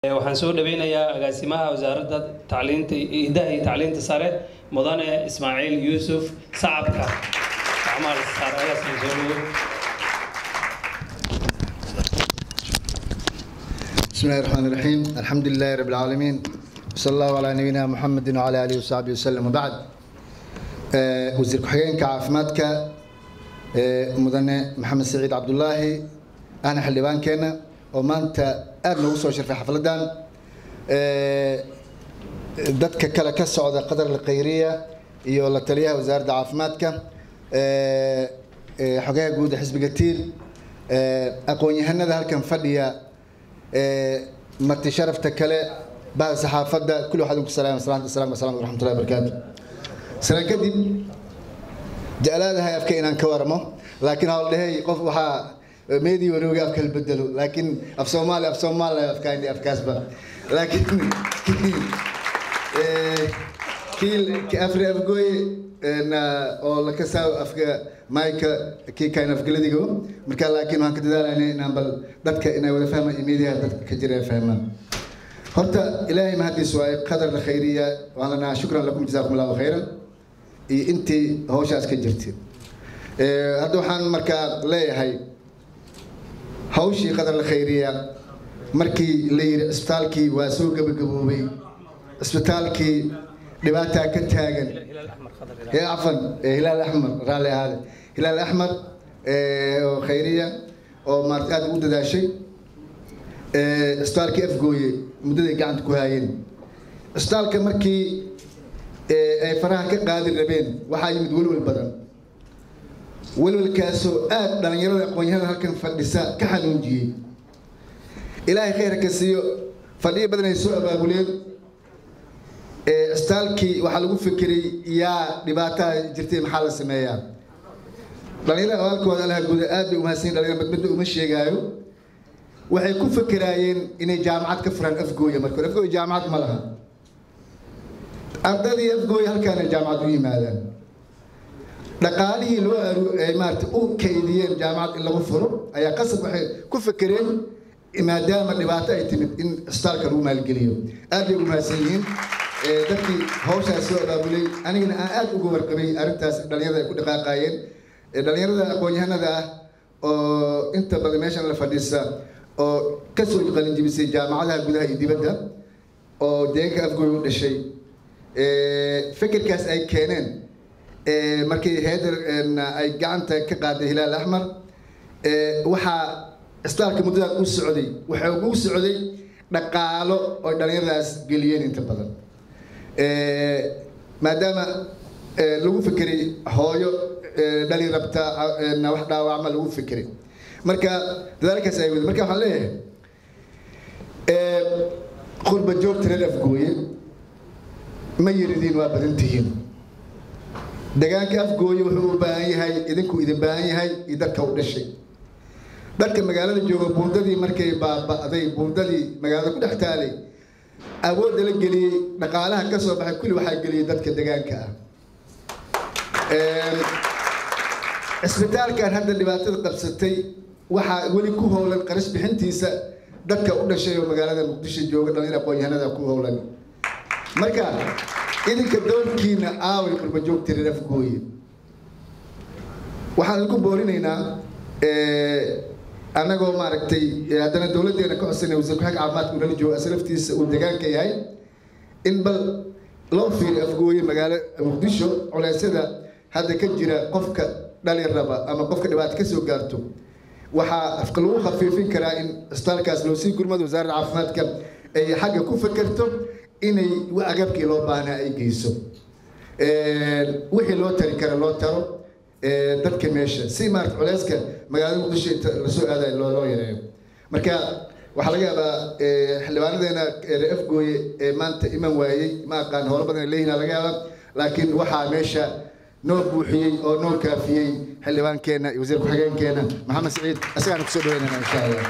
waxaan soo dhaweynayaa agaasimaha wasaaradda tacliinta hidaha iyo tacliinta sare mudane ismaaciil yuusuf sacabka gacmaha la saar agaasima soo dhawo بسم الله الرحمن الرحيم الحمد لله رب العالمين وصلى الله على نبينا محمد وعلى اله وصحبه وسلم وبعد آه، وزير كحيين كعافمادك آه، مدن محمد سعيد عبد الله انا حلبان كينا وما انت ادنا وصل شرف حفلتان آه، dadka kale ka socda qadar lqayriya iyo la taliyaha wasaaradda caafimaadka ee, ee, xogaha guud ee xisbiga tiir ee, aqoon-yahanada halkan fadhiya ee, marti sharafta kale bahda saxaafadda kulli waxaad ku salaam salaamta salaam salaam waraxmatullahi wabarakaatu salaan kadib jeclaadahay afka inaan ka waramo laakiin hawldhehey qof waxaa meedii wanooga afka la bedelo laakiin af soomaali af soomaali afkaani afkaasba laakiin Eh, kii ki afri afgooye na oo la kasaaw afka mayka kii kayn afgaladigo marka laakiin waxaan ka dadaalayna inaan bal dadka inay wada fahmaan imiidiyaha dadka ka jira ay fahmaan horta ilaahay mahadiis waaye qadar khayriya waan lanaa shukran lakum jazaakum allahu khayran iyo intii hawshaas ka jirtay Eh, hadda waxaan markaa leeyahay hawshii qadar khayriya markii la yidhi cisbitaalkii waa soo gabagaboobay cisbitaalkii dhibaataa ka taagan ee cafan ee hilaal axmar raalli ahaade hilaal axmar ee, oo khayriya oo maarata aad ugu dadaashay ee, cisbitaalkii afgooye muddaday gacanta ku haayeen cisbitaalka markii ee, ay faraha ka qaadi rabeen waxaa yimid welwel badan welwelkaasoo aad dhallinyarada aqoon-yahanada halkan fadhisa ka xanuunjiyey ilaahay khayrka ka siiyo fadhiyo badan ay soo abaabuleen ee cisbitaalkii waxaa lagu fikiray yaa dhibaataa jirtay maxaa la sameeyaa dhalinyarada abaalkooda alaha guuda aad bay umahadsan dhalinyar badbadda uma sheegaayo waxay ku fikiraayeen inay jaamacad ka furaan afgooya marka hore afgooya jaamacad ma laha ardadii afgooya halkaana jaamacad u yimaadaan dhaqaalihii loo aru ay maarata u kaydiyeen jaamacad in lagu furo ayaa qasab waxay ku fikireen maadaama dhibaato ay timid in cisbitaalka lagu maalgeliyo aad bay ugu mahadsan yihiin ee, dadkii hawshaas soo abaabulay anigana aan aad uga warqabay arrintaas dhalinyarada ay ku dhaqaaqaayeen Ee, dhalinyarada aqoon-yahanada ah oo inta badan meeshan la fadhiisa oo kasoo qalinjibisay jaamacadaha gudaha iyo dibadda oo deegaanka afgooy u dhashay ee, fikirkaas ay keeneen ee, markii heeder ay gacanta ka qaaday hilaal axmar ee, waxaa cisbitaalka muddadaas u socday waxa ugu socday dhaqaalo oo dhalinyaradaas geliyeen inta badan Ee, maadaama ee, lagu fikiray hooyo ee, dhali rabta ee, na wax dhaawacma lagu fikiray marka dadaalkaas ay wada marka waxaan leeyahay ee, qurba joogta reer afgooye ma yiridiin waa badan tihiin deegaanka afgooye wuxuu u baahan yahay idinku idin baahan yahay iyo dadka u dhashay dadka magaalada jooga buundadii markay baaba'day buundadii magaalada ku dhex taalay awoodda la geliyey dhaqaalaha ka soo baxay kulli waxaa geliyey dadka deegaanka ah Een, cisbitaalkan hadda dhibaatada qabsatay waxaa weli ku howlan qarash bixintiisa dadka u dhashay oo magaalada muqdisho jooga dhalinyar aqoon-yahanada ku howlan marka idinka doorkiina aaway qurba joogta reer afgooye waxaan idinku boorinaynaa ee, annagoo maaragtay ee, haddana dowladdeena ka codsanay wasiir ku-xigeenka caafimaadka unala joogo asalaftiisa uu deegaanka yahay in bal loo fiiriyo afgooye magaalo muqdisho culeysyada hadda ka jira qofka dhali raba ama qofka dhibaato ka soo gaarto waxaa afka lagu khafiifin karaa in cisbitaalkaas loo sii gurmado wasaaradda caafimaadka ay xagga ku fekerto inay agabkii loo baahnaa ay geyso Een, wixii loo tari kara loo taro ee, dadka meesha si maarata culeyska magaalada muqdisho inta lasoo aadayo loo loo yareeyo marka waxaa laga yaabaa ee, xildhibaanadeena ee reer afgooye ee maanta iman waayey ma aqaan howlo badan ay leeyihin laga yaabaa laakiin waxaa meesha noo buuxiyey oo noo kaafiyey xildhibaankeenna iyo wasiir ku-xigeenkeena maxamed saciid isagaana kusoo dhaweynana insha allah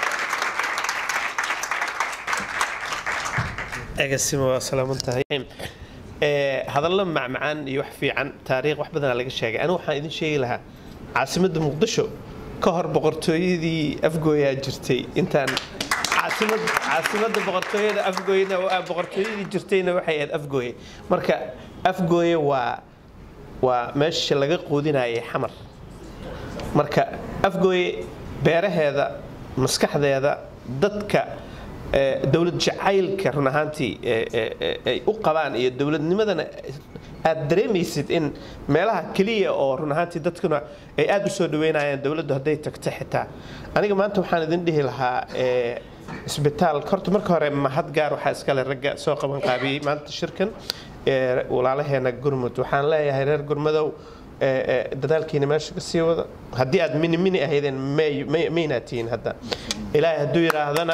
egasima waa salaaman tahay Ee, hadallo macmacaan iyo wax fiican taariikh wax badanaa laga sheegay anigu waxaan idin sheegi lahaa caasimadda muqdisho ka hor boqortooyadii afgooyaa jirtay intaan caas caasimad caasimadda boqortooyada afgooyena waa- boqortooyadii jirtayna waxay ahayd afgooye marka afgooye waa waa meesha laga quudinayay xamar marka afgooye beeraheeda maskaxdeeda dadka eh, dowlad jacaylka run ahaantii eh, eh, eh, ay u qabaan iyo dowladnimadana aad dareemaysid in meelaha keliya oo run ahaantii dadkuna ay aad u soo dhaweynayaan dowladdu hadday tagto xitaa aniga maanta waxaan idin dhihi lahaa eh, isbitaal horta marka hore mahad gaar waxaa iskale ragga soo qaban qaabiyey maanta shirkan ee walaalaheena gurmud waxaan leeyahay reer gurmadow ee, ee, dadaalkiina meesha ka sii wada haddii aad mini mini ahaydeen may- may- maynaa tihiin hadda ilaahay hadduu yidhaahdana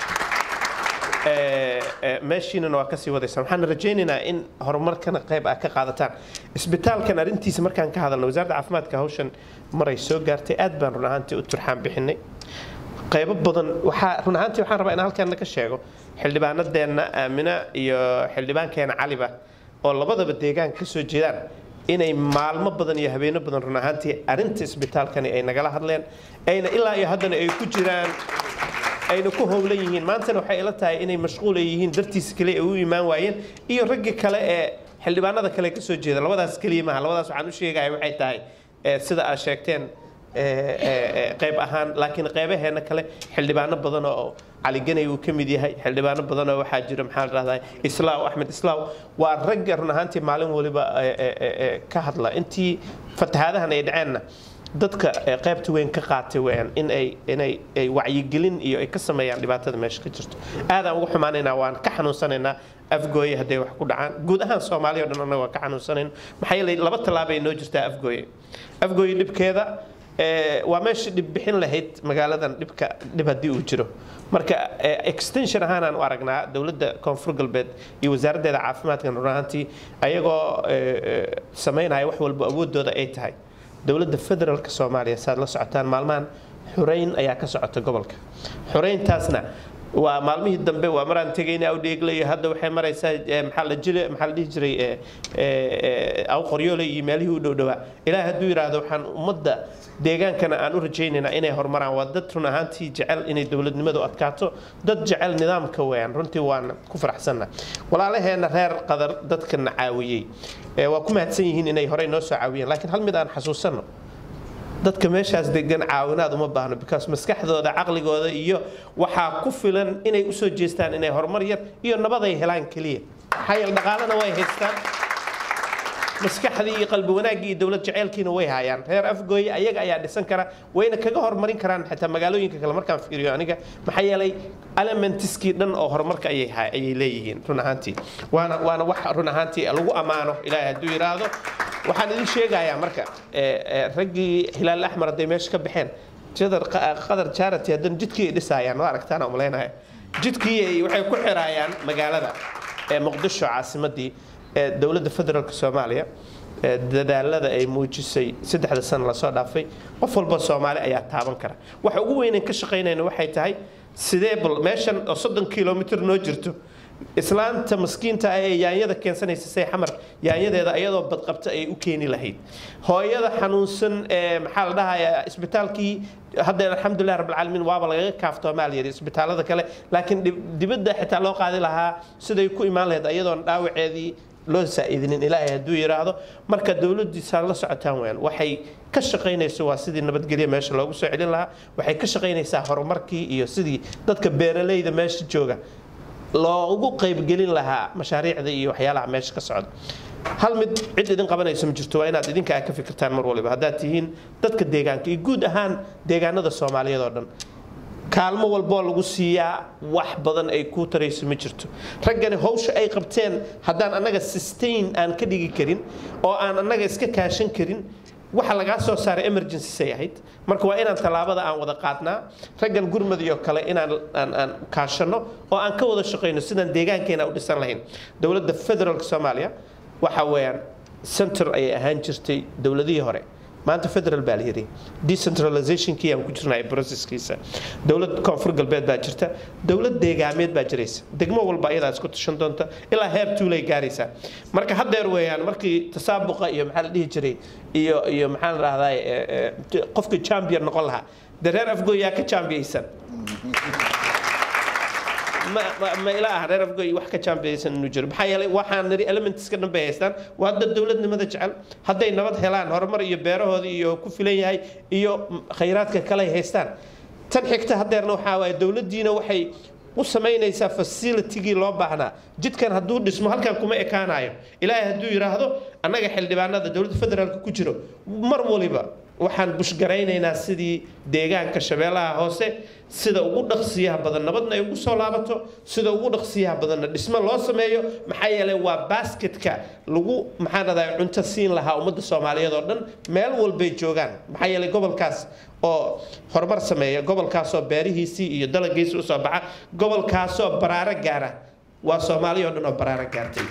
ee, ee, meeshiinana waa kasii wadaysa waxaan rajaynaynaa in horumarkana qayb ah ka qaadataan isbitaalkan arrintiisa markaan ka hadalno wasaaradda caafimaadka hawshan maray soo gaartay aad baan run ahaantii u turxaan bixinay qaybo badan waxaa run ahaantii waxaan rabaa in halkan ka sheego xildhibaanadeenna aamina iyo xildhibaankeena caliba oo labadaba deegaanka ka soo jeedaan inay maalmo badan iyo habeeno badan run ahaantii arrinta isbitaalkani ay nagala hadleen ayna ilaa iyo haddana ay ku jiraan ayna ku howlan yihiin maantana waxay ila tahay inay mashquul ay yihiin dartiisa kale ay u imaan waayeen iyo ragga kale ee xildhibaanada kale ka soo jeeda labadaas keliya maaha labadaas waxaan u sheegaya waxay tahay ee, sida aad sheegteen ee, ee, ee, qayb ahaan laakiin qaybaheena kale xildhibaano badan oo cali ganay uu ka mid yahay xildhibaano badan oo waxaa jira maxaa la dhahdaa islaaw axmed islaaw waa ragga run ahaantii maalin waliba ee, ee, ee, ee, ka hadla intii fatahaadahan ay dhaceenna dadka ee qaybta weyn ka qaatay weeyaan in ay inay ay wacyigelin iyo ay ka sameeyaan dhibaatada meesha ka jirto aadaan ugu xumaanaynaa waan ka xanuunsanaynaa afgooye hadday wax ku dhacaan guud ahaan soomaaliya o dhan annaga waan ka xanuunsanayn maxaa yeelay laba tallaabay noo jirtaa afgooye afgooye dhibkeeda ee, waa meesha dhib bixin lahayd magaaladan dhibka dhib haddii uu jiro marka ee, extension ahaanaan u aragnaa dowladda koonfur galbeed iyo wasaaraddeeda caafimaadkan run ahaantii ayagoo ee, ee, samaynaya wax walba awoodooda ay tahay dowladda federaalka soomaaliya saad la socotaan maalmahan xureyn ayaa ka socota gobolka xureyntaasna waa maalmihii dambe waa maraan tegayna awdheeglayo hadda waxay maraysaa eh, maxaa la jira maxaa la dhihi jiray eh, eh, eh, aw qoryoole iyo meelihii u dhow dhowaa ilaahay hadduu yidhaahdo waxaan ummadda deegaankana aan u rajaynaynaa inay horumaraan waa dad run ahaantii jecel inay dowladnimadu adkaato dad jecel nidaamka weeyaan runtii waan ku faraxsanna walaalaheena reer qadar dadkana caawiyey ee waa ku mahadsan yihiin inay horey noo soo caawiyeen laakiin hal mid aan xasuusanno dadka meeshaas degan caawinaad uma baahno because maskaxdooda caqligooda iyo waxaa ku filan inay usoo jeestaan inay horumar yar iyo nabad ay helaan keliya maxaa yeele dhaqaalena way haystaan maskaxdii iyo qalbi wanaaggii iyo dowlad jaceylkiina way hayaan reer afgooye ayaga ayaa dhisan kara wayna kaga horumarin karaan xitaa magaalooyinka kale markaan fiiriyo aniga maxaa yeelay elementiskii dhan oo horumarka ayay ha- ayay leeyihiin run ahaantii waana waana wax run ahaantii lagu ammaano ilaahay hadduu yidhaahdo waxaan idin sheegayaa marka ee, ee, raggii hilaal axmar hadday meesha ka baxeen jadar qa- qadar charity haddana jidkii ay dhisaayaan waa aragtaan aan umalaynaya jidkii ay waxay ku xiraayaan magaalada ee muqdisho caasimadii ee dowladda federaalk soomaaliya ee dadaalada ay muujisay saddexda sano lasoo dhaafay qof walba soomaali ayaa taaban kara waxa ugu weynan ka shaqaynayna waxay tahay sidee bal meeshan oo soddon kilomitr noo jirto islaanta maskiinta ah ee yaanyada keensanaysa say xamar yaanyadeeda iyadoo badqabta ay u keeni lahayd hooyada xanuunsan ee maxaa la dhahayaa isbitaalkii hadda alxamdulilah rabbilcaalamiin waaba lagaga kaaftoomaa la yidhi isbitaalada kale laakiin dib- dibadda xitaa loo qaadi lahaa siday ku imaan lahayd iyadoon dhaawaceedii loo saa'idinin ilaahay hadduu yidhaahdo marka dowladdiisa la socotaan weyaan waxay ka shaqaynayso waa sidii nabadgelyo meesha loogu soo celin lahaa waxay ka shaqaynaysaa horumarkii iyo sidii dadka beeralayda meesha jooga loogu qaybgelin lahaa mashaariicda iyo waxyaalaha meesha ka socda hal mid cid idin qabanayso ma jirto waa inaad idinka ka fikirtaan mar waliba haddaad tihiin dadka deegaanka iyo guud ahaan deegaanada soomaaliyeed oo dhan kaalmo walboo lagu siiyaa wax badan ay kuu tarayso ma jirto raggani hawsha ay qabteen haddaan annaga sustain aan ka dhigi karin oo aan annaga iska kaashan karin waxa lagaa soo saaray emergency say ahayd marka waa inaan tallaabada aan wada qaadnaa raggan gurmad iyo kale inaan aan aan kaashanno oo aan ka wada shaqayno sidaan deegaankeena u dhisan lahayn dowladda federaalka soomaaliya waxa weeyaan center ayay ahaan jirtay dowladihii hore maanta federal baa la yidhi decentralizationkii aan ku jirnay processkiisa dowlad koonfur galbeed baa jirta dowlad deegaameed baa jiraysa degmo walba ayadaa isku tashan doonta ilaa heer tuulay gaaraysaa marka haddeer weeyaan markii tasaabuqa iyo maxaa la dhihi jiray iyo iyo maxaa la dhahdaa qofka champion noqon lahaa dee reer afgooyaa ka champiyaysan ma ma- ma ila ah reer afgoy wax ka jaambeysan inuu jiro maxaa yeelay waxaan niri elementska dhan bay haystaan waa dad dowladnimada jecel hadday nabad helaan horumar iyo beerahooda iyo ku filan yahay iyo khayraadka kale ay haystaan tan xigta hadeerna waxaa waaye dowladdiina waxay u samaynaysaa facilitigii loo baahnaa jidkan hadduu dhismo halkan kuma ekaanayo ilaahay hadduu yidhaahdo annaga xildhibaanada dowladda federaalka ku jiro mar waliba waxaan bushgaraynaynaa sidii deegaanka shabeellaha hoose sida ugu dhaqsiyaha badan nabadna ay ugu soo laabato sida ugu dhaqsiyaha badanna dhismo loo sameeyo maxaa yeelay waa basketka lagu maxaan radaa cunto siin lahaa ummadda soomaaliyeed oo dhan meel walbay joogaan maxaa yeelay gobolkaas oo horumar sameeya gobolkaasoo beerihiisii iyo dalagiisii usoo baxa gobolkaasoo baraaro gaara waa soomaaliya oo dhan oo baraaro gaartay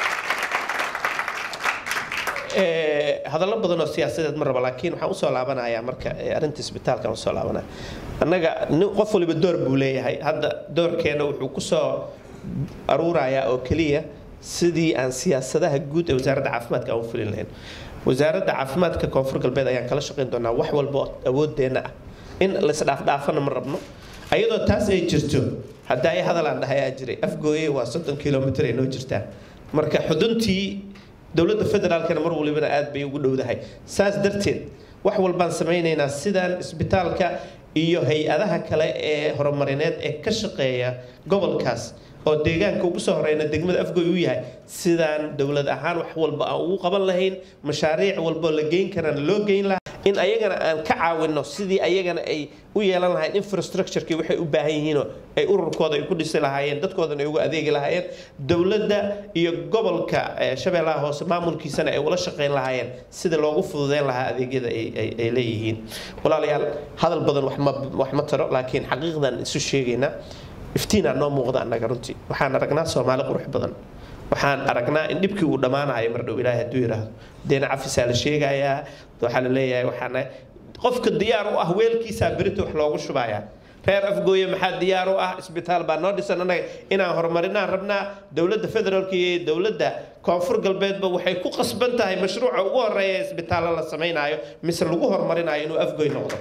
Ee, hadallo badan oo siyaasadeed ma rabo laakiin waxaan usoo laabanayaa marka ee, arrinta isbitaalkan usoo laabanaya annaga nin qof waliba door buu leeyahay hadda doorkeena wuxuu kusoo aruurayaa oo keliya sidii aan siyaasadaha guud ee wasaaradda caafimaadka aan u fulin lahayn wasaaradda caafimaadka koonfur galbeed ayaan kala shaqayn doonaa wax walba oo awoodeenna ah in laisdhaafdhaafana ma rabno ayadoo taas ay jirto hadda ay hadalaan dhahayaa jiray afgooye waa soddon kilomitr ay noo jirtaa marka xuduntii dowladda federaalkana mar walibana aad bay ugu dhowdahay saas darteed wax walbaan samaynaynaa sidaan isbitaalka iyo hay-adaha kale ee horumarineed ee ka shaqeeya gobolkaas oo deegaanka ugu soo horeyna degmada afgoy u yahay sidaan dowlad ahaan wax walba aan ugu qaban lahayn mashaariic walboo la geyn karana loo geyn lahaa in ayagana aan ka caawino sidii ayagana ay u yeelan lahayn infrastructureki waxay u baahan yihiinoo ay ururkooda ay ku dhisi lahaayeen dadkoodana ay ugu adeegi lahaayeen dowladda iyo gobolka eh, shabeellaha hoose maamulkiisana ay ula shaqayn lahaayeen sida loogu fududeyn lahaa adeegyada ay ay- ay leeyihiin walaalayaal hadal badan wax ma wax ma taro laakiin xaqiiqdan isu sheegaynaa iftiinaa noo muuqda annaga runtii waxaan aragnaa soomaali qurux badan waxaan aragnaa in dhibkii uu dhammaanayo mar dhow ilaahay hadduu yidhaahdo deena cafisaa la sheegayaa waxaa la leeyahay waxaana qofka diyaar u ah weelkiisaa berita wax loogu shubayaa reer afgooye maxaa diyaar u ah isbitaal baa noo dhisan annaga inaan horumarinaan rabnaa dowladda federaalka iyo dowladda koonfur galbeedba waxay ku qasban tahay mashruuca ugu horeeya ee isbitaallo la samaynayo mise lagu horumarinayo inuu afgooy noqdo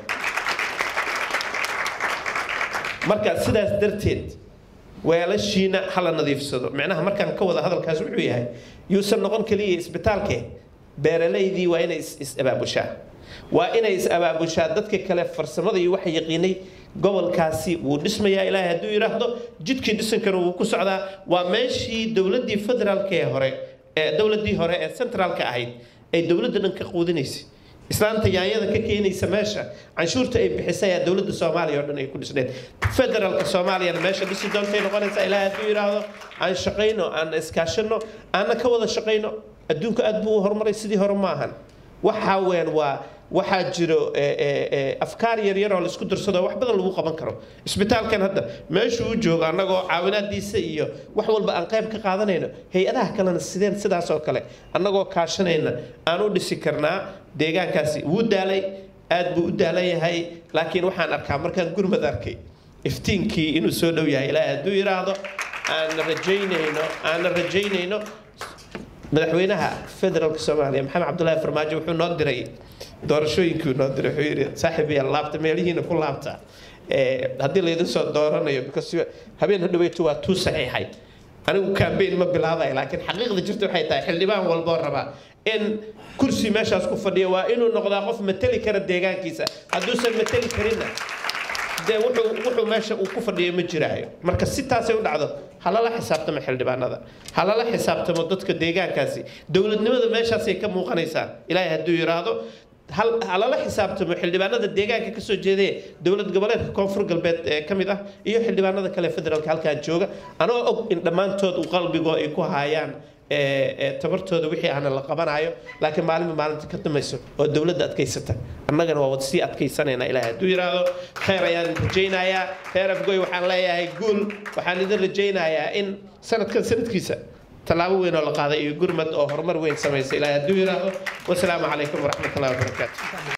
marka sidaas darteed weelashiina hala nadiifsado micnaha markaan ka wada hadalkaas wuxuu yahay yuusan noqon keliya isbitaalke beeralaydii waa inay is- is-abaabushaa waa inay is-abaabushaa dadka kale farsamada iyo waxa yaqiinay gobolkaasi wuu dhismayaa ilaahay hadduu yidhaahdo jidkii dhisankana wuu ku socdaa waa meeshii dowladdii federaalka ee hore ee dowladdii hore ee centraalka ahayd ay dowladda dhan ka quudinaysay islaanta yaanyada ka keenaysa meesha canshuurta ay bixisay ayaa dowladda soomaaliya oo dhan ay ku dhisneed federaalka soomaaliyana meesha dhisi doontay noqonaysaa ilaahay hadduu yidhaahdo aan shaqayno aan iskaashano aanna ka wada shaqayno adduunku aad buu u horumaray sidii hore ma ahan waxa weyn waa waxaa jiro eh, eh, eh, afkaar yaryar oo laisku darsado wax badan lagu qaban karo isbitaalkan hadda meeshuu u joogo annagoo caawinaadiisa iyo wax walba aan qayb ka qaadanayno hay-adaha kalena sideen sidaas oo kale annagoo kaashanayna aan u dhisi karnaa deegaankaasi wuu daalay aad buu u daalan yahay laakiin waxaan arkaa markaan gurmad arkay iftiinkii inuu soo dhow yahay ilaahay hadduu yidhaahdo aan rajaynayno aan rajaynayno madaxweynaha federaalka soomaaliya maxamed cabdulaahi farmaajo wuxuu noo diray doorashooyinkii noo diray wuxuu yidhi saaxiib yaa laabta meelihiina ku laabta Eh, haddii laydin soo dooranayo because habeen hadhaweytu waa tuu saxiixay anigu campaign ma bilaabay laakiin xaqiiqda jirta waxay tahay xildhibaan walboo rabaa in kursi meeshaas ku fadhiya waa inuu noqdaa qof mateli kara deegaankiisa hadduusan mateli karinna dee wuxuu wuxuu meesha uu ku fadhiyo ma jiraayo marka si taasay u dhacdo ha lala xisaabtamo xildhibaanada ha lala xisaabtamo dadka deegaankaasi dowladnimada meeshaasay ka muuqanaysaa ilaahay hadduu yidhaahdo hal ha lala xisaabtamo xildhibaanada deegaanka kasoo jeedee dowlad goboleedka koonfur galbeed ee ka mid ah iyo xildhibaanada kale federaalka halkaan jooga anoo og in dhammaantood uu qalbigoo ay ku haayaan ee, ee, tabartooda wixii ahna la qabanayo laakiin maalinba maalinta ka dambayso oo dowladda adkaysata annagana waa wad sii adkaysanaynaa ilaahay hadduu yidhaahdo khayr ayaan rajaynayaa reer afgoy waxaan leeyahay guul waxaan idin rajaynayaa in sanadkan sanadkiisa tallaabo weyn oo la qaaday iyo gurmad oo horumar weyn samaysa ilaahay hadduu yidhaahdo wasalaamu calaykum waraxmatullahi wabarakaatu